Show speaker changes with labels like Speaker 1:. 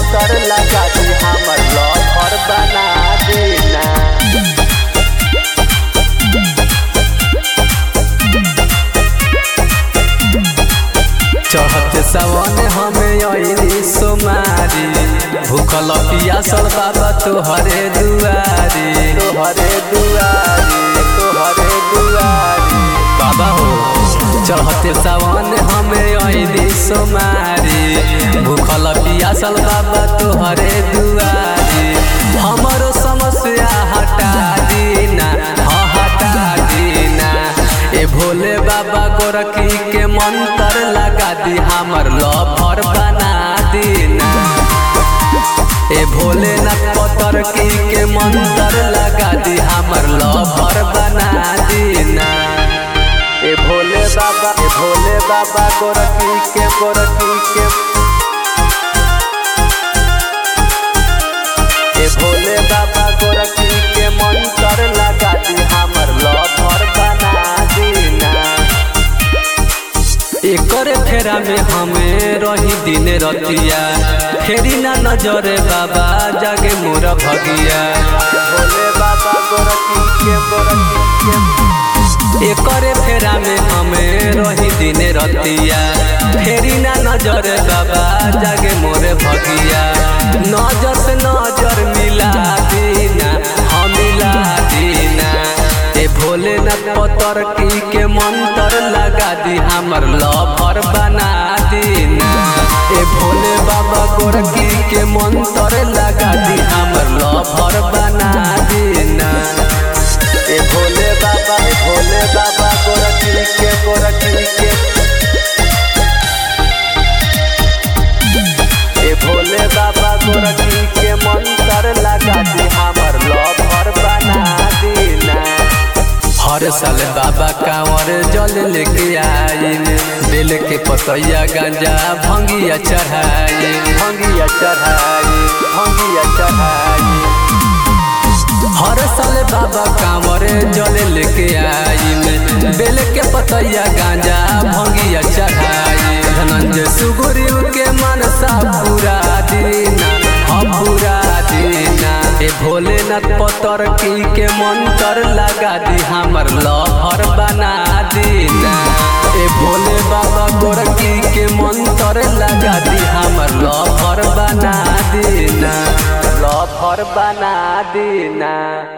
Speaker 1: मंत्र लगा दी हमर लफर बना देना चढ़त सवन हमें अली सोमारी भूखल पियासल बाबा तोहरे दुआरी तोहरे दुआरी तोहरे दुआरी बाबा हो चढ़ते सवन हमें अली सोमारी भूखल पियासल बाबा तोहरे दुआरी हमरो समस्या हटा दीना हाँ हटा दीना ए भोले बाबा गोरखी के मंत्र लगा दी हमर लफर बना दीना ए भोलेनाथ पतर की के मंत्र लगा दी हमर लफर बना दीना ए भोले बाबा ए भोले बाबा गोरखी के गोरखी के ए भोले बाबा गोरखी के मंत्र लगा दी हमर लफर बना दीना एकर फेरा में हमें रही दिन रतिया फेरी ना नजरे बाबा जागे मोर भगिया भोले बाबा गोरखी के गोरखी के एकर फेरा में हमें रही दिन रतिया फेरी ना नजरे बाबा जागे मोरे भगिया नजर से नजर मिला दीना हम मिला दीना ए भोलेनाथ पतर की के मंत्र लगा दी हमर लफर बना दीना ए भोले बाबा गोरकी के मंत्र लगा दी हमर लफर बना दीना ए भोले बाबा ए भोले बाबा गोरकी के गोरकी के ए भोले बाबा गोरकी के मंत्र लगा दी हमर लफर बना दीना हर साल बाबा कांवर जल लेके आइन बेल के पतैया गांजा भंगिया चढ़ाई भंगिया चढ़ाई भंगिया चढ़ाई हर साल बाबा कांवर जल लेके आइन बेल के पतैया गांजा भंगिया चढ़ाई धनंजय सुगुरु के मनसा पूरा दीना हम पूरा दीना ए भोलेनाथ पतर की के मंत्र लगा दी हमर लहर बना दीना ए भोले बाबा गोरकी के मंत्र लगा दी हमर लहर बना दीना लहर बना दीना